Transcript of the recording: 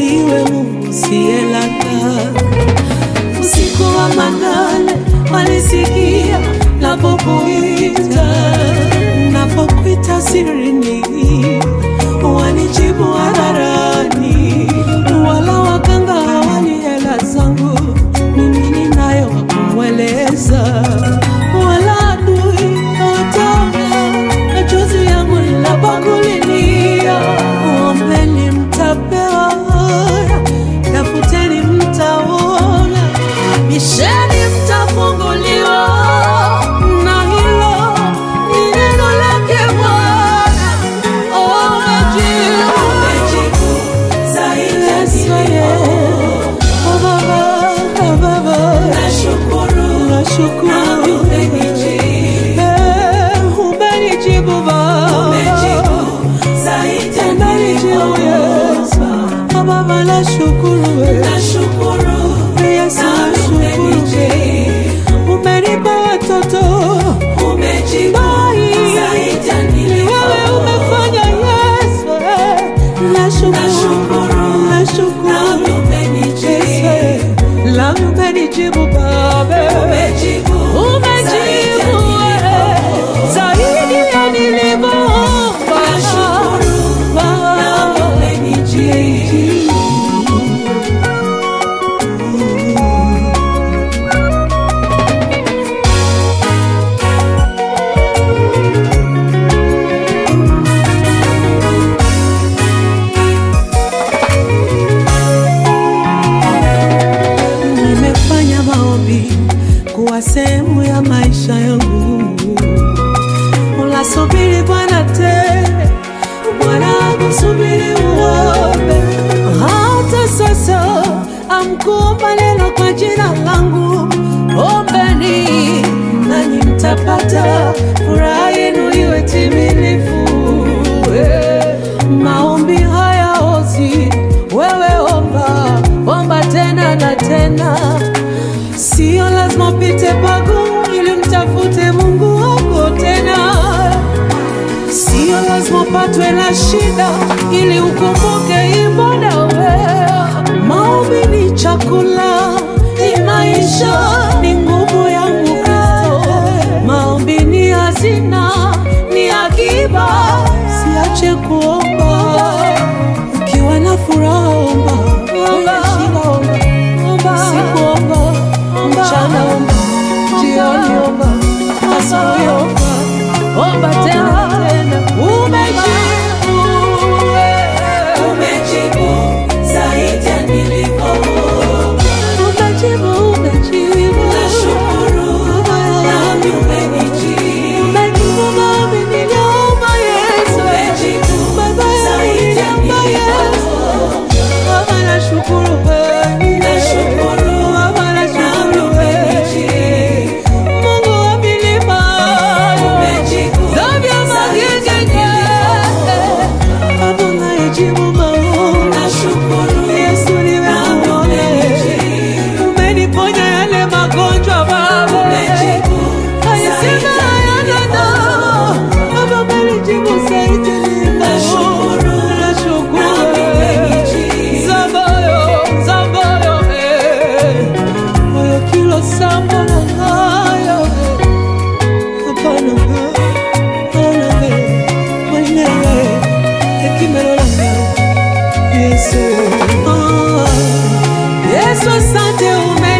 ndiwe Mungu usiyelala. Usiku wa manane walisikia napokuita, napokuita sirini, wanijibu hadharani, wala waganga hawani hela zangu, mimi ninayo wa kumweleza, wala adui hawataona machozi yangu ninapokulilia. Ombeni mtapewa, tafuteni mtaona, bisheni mtafunguliwa, na hilo ni neno lake Bwana. Umejibu, umejibu zaidi ya nilivyo. Oh, Baba, oh, Baba. Nashukuru, nashukuru. Eh, umenijibu Baba. Umenijibu Yesu. Oh, Baba, nashukuru wewe. Yesu, nashukuru umenipa watoto Bai, ni wewe umefanya Yesu eh. Nashukuru, nashukuru Yesu eh. La umenijibu Baba Umejibu eh. zaidi ya nilivyoomba Baba. Nimefanya maombi kuwa sehemu ya maisha yangu. Unasubiri Bwana tena, Bwana akusubiri uombe. Hata sasa amkuomba neno kwa jina langu, ombeni nanyi mtapata, furaha yenu iwe timilifu. Eh, Maombi hayaozi, wewe omba, omba tena na tena. Sio lazima upite pagumu ili mtafute Mungu wako tena. Sio lazima upatwe na shida ili ukumbuke ibada wewe. Maombi ni chakula, ni maisha, ni nguvu ya Kristo. Maombi ni hazina, ni akiba. Siache kuomba ukiwa na furaha, omba omba, omba, omba, siku omba, mchana omba, jioni omba, asubuhi omba, omba tena tena. Umejibu, umejibu, umejibu. Umejibu maombi niliomba Yesu. Baba niliomba Yesu. Baba nashukuru wewe. Baba nashukuru wewe. Mungu wa milima. Dhambi ya magenge. Baba unayejibu maombi. Yesu nimekuona. Umeniponya yale magonjwa Baba. Alisema hayana dawa. Baba umenijibu zaidi nilivyo. Nashukuru. Zabayo, zabayo, eh. Oyo kilo samba na ngayo, eh. Hapana, hapana, eh. Mwenyewe, hekima na Yesu. Ah, Yesu asante ume